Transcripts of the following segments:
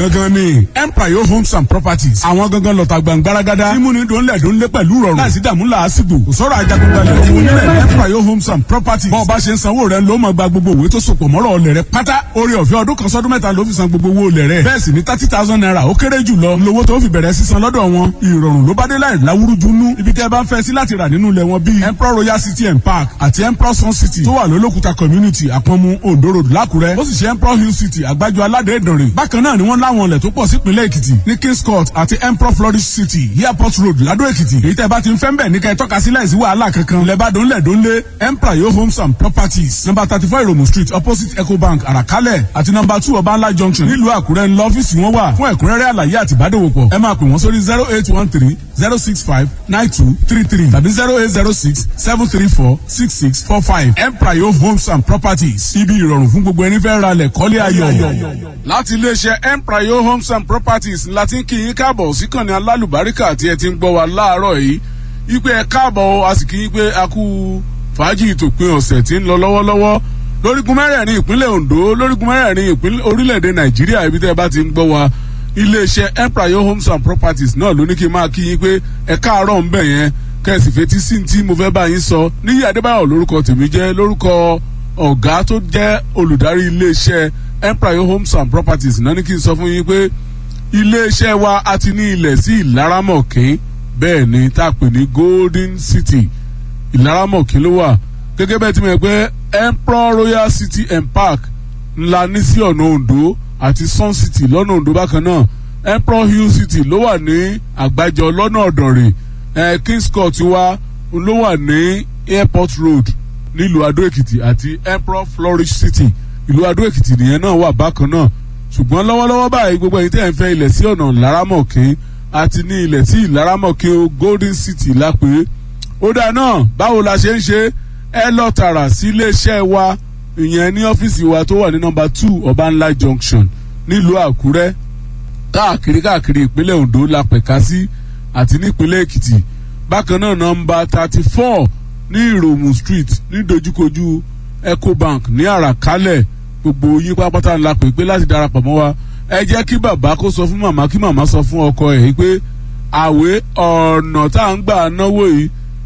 gangan ni empire homes and properties àwọn gangan lọ́ta gbàngbáragádá mímúni dòńlẹ̀ dòńlẹ̀ pẹ̀lú rọrùn láìsí dààmú làásìgbò kò sọ̀rọ̀ ajagunbalẹ̀ ọmọ onílẹ̀ ní empire homes and properties bọ́ọ̀ bá ṣe ń sanwó rẹ̀ ló máa gba gbogbo òwe tó sopọ̀ mọ́rọ̀ ọlẹ̀ rẹ̀ pátá orí ọ̀fẹ́ ọdún kan sọ́dún mẹ́ta ló fi san gbogbo owó olẹ̀ rẹ̀ bẹ́ẹ̀ sì ni thirty thousand naira ó kéré jù lọ lówó tó fi bẹ̀rẹ̀ sísan lọ́dọ̀ wọn ìrọ̀rùn ló bá dé láì láwúrújú nú ibi tẹ́ ẹ bá ń fẹ́ sí láti rà nínú ilẹ̀ wọn bíi emperor royal city and park àti emperor sun city tó wà lólókùta community àpọ̀nmu ondo road lákùrẹ́ ó sì ṣe emperor hill city àgbájọ aládé ìdànrè bákan náà ni wọ́n láwọn ilẹ̀ tó pọ̀ sípínlẹ̀ èkìtì ní kings court àti emperor flourish city airport road ládó èkìtì èyí tẹ́ bá ti ń fẹ́ ń bẹ̀ ní ká ẹ tọ́ka sí láìsí wàhálà kankan ilẹ̀ bá dónlẹ̀ dónlé emperor yo homes and properties number thirty four iromu street opposite ecobank àràkálẹ̀ àti number two ọbańlá junction nílùú àkúrẹ́ ńlọ ọ́fíìsì wọn wà fún ẹ̀kúnrẹ́rẹ́ àlàyé àti ìbádòwòpọ̀ ẹ máa pè wọ́n sórí zero eight one three zero six five nine two three three tàbí zero eight zero six seven three four six six four five emprayo homes and properties ibi ìrọ̀rùn fún gbogbo ẹni fẹ́ ra lẹ̀ kọ́lé ayọ̀. láti iléeṣẹ́ emprayo homes and properties láti ń kí yín káàbọ̀ sí kànnì alálùbáríkà tí ẹ ti ń gbọ́ wa láàárọ̀ yìí wípé ẹ káàbọ̀ a sì kí yín pé a kú fàájì ìtòpin ọ̀sẹ̀ tí ń lọ lọ́wọ́lọ́wọ́ lórígun mẹ́rẹ̀ẹ̀rin ìpínlẹ̀ ondo lórígun mẹ́rẹ̀ẹ̀rin ìpínlẹ̀ orílẹ̀-èdè nàìjíríà ibi tẹ́ ẹ bá ti ń gbọ́ wa iléeṣẹ́ empire homes and properties náà ló ní kí n máa kí yín pé ẹ káàárọ̀ ń bẹ̀ yẹn kẹ́sì fetí sí tí mo fẹ́ bá yín sọ níyì adébáyọ̀ lórúkọ tèmi jẹ́ lórúkọ ọ̀gá tó jẹ́ olùdarí iléeṣẹ́ empire homes and properties náà ní kí n sọ fún yín pé iléeṣẹ́ wa a ti ní ilẹ̀ sí ìlaramọ̀kín bẹ́ẹ̀ ni tá a pè ní golden city ìlaramọ̀kín ló wà gẹ́gẹ́ bẹ́ẹ̀ tí mo yẹ pé emperor royal city and park ńlá ní sí ọ̀nà ondo àti sun city lọ́nà ondo bákan náà emperor hill city ló wà ní àgbájọ lọ́nà ọ̀dọ̀rẹ̀ eh, kings court wa ló wà ní airport road nílùú adó èkìtì àti emperor flourish city ìlú adó èkìtì nìyẹn náà wà bákan náà ṣùgbọ́n lọ́wọ́lọ́wọ́ báyìí gbogbo ẹ̀yin tẹ́ ẹ̀ ń fẹ́ ilẹ̀ sí ọ̀nà laramọ̀kín àti ní ilẹ̀ sí laramọ̀kín o golden city lápẹ́ ó dáa náà báwo la ṣe ń ṣe ẹ lọ tààrà sí iléeṣẹ́ wa ìyẹn ní ọ́fíìsì wa tó wà ní nọmba two ọbànlá junction nílùú àkúrẹ́ káàkiri káàkiri ìpínlẹ̀ ondo la pẹ̀ka sí àti nípínlẹ̀ èkìtì bákan náà nọmba thirty four ní ìròmù street ní dojúkojú ecobank ní àràkálẹ̀ gbogbo yín pápátá ńlá pè pé láti darapọ̀ mọ́ wa ẹ jẹ́ kí bàbá kó sọ fún màmá kí màmá sọ fún ọkọ ẹ̀ pé àwé ọ̀nà tá à ń gbà náwó yìí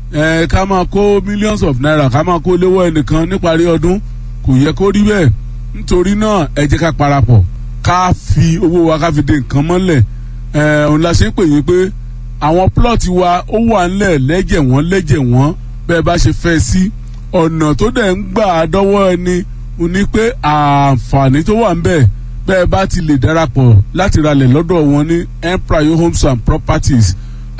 ẹ ká máa kó millions of naira ká máa kó léwọ́ ẹnìkan níparí ọdún kò yẹ kó rí bẹ́ẹ̀ nítorí náà ẹ jẹ́ ká parapọ̀ ká fi owó wa ká fi de nǹkan mọ́lẹ̀ ẹ òun la ṣe ń pè yín pé àwọn plọ́ọ̀tì wa ó wà ńlẹ̀ lẹ́jẹ̀ wọ́n lẹ́jẹ̀ wọ́n bẹ́ẹ̀ bá ṣe fẹ́ sí ọ̀nà tó dẹ̀ ń gbà dọ́wọ́ ẹni ní pé àǹfààní tó wà ń bẹ̀ bẹ́ẹ̀ bá ti lè darapọ̀ láti ralẹ̀ lọ́dọ̀ wọn ní empire homes and properties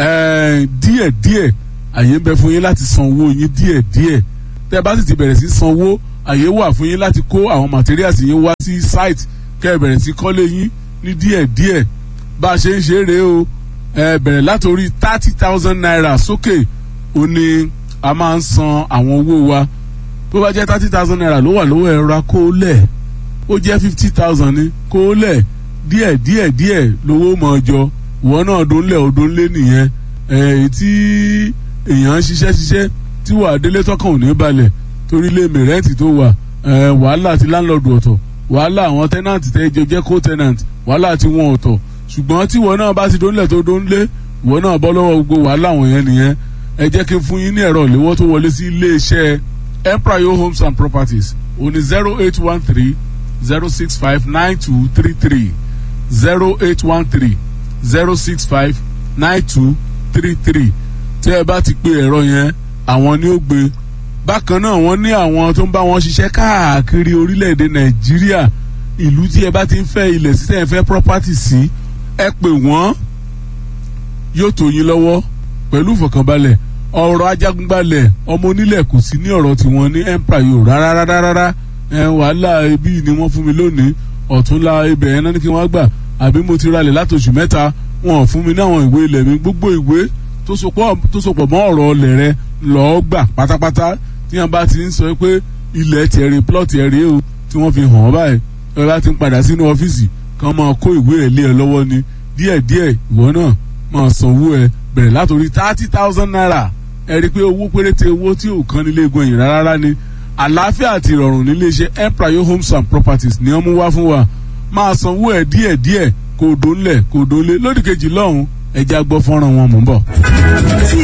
díẹ̀díẹ̀ àyè ń bẹ fún yín láti san owó yín díẹ̀ díẹ̀ tẹ́ bá sì ti bẹ̀rẹ̀ sí san owó àyè wà fún yín láti kó àwọn materials yín wá sí site kẹ́ ẹ bẹ̀rẹ̀ sí kọ́lé yín ní díẹ̀ díẹ̀ bá a ṣe ń ṣe é rèé o ẹ bẹ̀rẹ̀ látòrí thirty thousand naira sókè ó ní a máa ń san àwọn owó wa bó bá jẹ́ thirty thousand naira ló wà lówó ẹ̀rọ kó lẹ̀ ó jẹ́ fifty thousand ní kó lẹ̀ díẹ̀ díẹ̀ díẹ̀ lówó mọ̀ ọjọ́ ìwọ náà dónlẹ̀ òdónlé nìyẹn ẹ̀ tí èèyàn ń ṣiṣẹ́ ṣiṣẹ́ tí wà á délé tọkàn ò ní balẹ̀ torí ilé mẹ̀rẹ́ǹtì tó wà wàhálà ti láńlọ́ọ̀dù ọ̀tọ̀ wàhálà àwọn tẹ́nàntì tẹ́ jọ jẹ́ kó tẹ́nàntì wàhálà ti wọn ọ̀tọ̀ ṣùgbọ́n tí ìwọ náà bá ti dónlẹ̀ tó dónlé ìwọ náà bọ́ lọ́wọ́ gbogbo wàhálà wọn yẹn nìyẹn ẹ jẹ́ kí n fún yín ní ẹ̀rọ ìléwọ́ tó wọlé sí iléeṣẹ́ empire homes and properties òní zero eight one three zero six five nine two three three zero eight one three zero six five nine two three three tí ẹ bá ti pe ẹ̀rọ yẹn àwọn ni ó gbé bákan náà wọ́n ní àwọn tó ń bá wọn ṣiṣẹ́ káàkiri orílẹ̀-èdè nàìjíríà ìlú tí ẹ bá ti ń fẹ́ ilẹ̀ sí tẹ́ ẹ fẹ́ property sí ẹ pè wọ́n yóò tó yín lọ́wọ́ pẹ̀lú ìfọ̀kànbalẹ̀ ọ̀rọ̀ ajagunbalẹ̀ ọmọ onílẹ̀ kò sí ní ọ̀rọ̀ tiwọn ní empire yóò rárá rárá rárá ẹ wàhálà ibi ni wọ́n fún mi lónìí ọ̀túnla ibẹ̀ yẹn náà ní kí wọ́n gbà àbí mo ti ralẹ̀ látòṣù mẹ́ta wọn ò fún mi ní àwọn ìwé ilẹ̀ mi gbogbo ìwé tó sopọ̀ mọ́ ọ̀rọ̀ ọlẹ̀ rẹ lọ́ọ́ gbà pátápátá tí wọn bá ti ń sọ pé ilẹ̀ tiẹ̀rẹ̀ plọ̀tì ẹ̀rẹ̀ o tí wọ́n fi hàn ọ́ báyìí ẹ bá ti ń padà sínú ọ́fíìsì kan máa kó ìwé ẹ̀ lé ẹ lọ́wọ́ ni díẹ̀díẹ̀ ìwọ náà máa sanwó ẹ bẹ̀rẹ̀ látòrí thirty thousand naira ẹ rí i pé owó péréte owó tí ò kan nílé egun ẹ̀yìn rárá ni àlàáfíà àti ìrọ̀rùn nílé iṣẹ́ empire homes and properties ni wọ́n mú wá fún wa máa sanwó ẹ díẹ̀díẹ̀ kò dólẹ̀ kò dólé lódì kejì lọ́hùn ẹja gbọ́ fọ́nrán wọn mọ̀ ń bọ̀. tí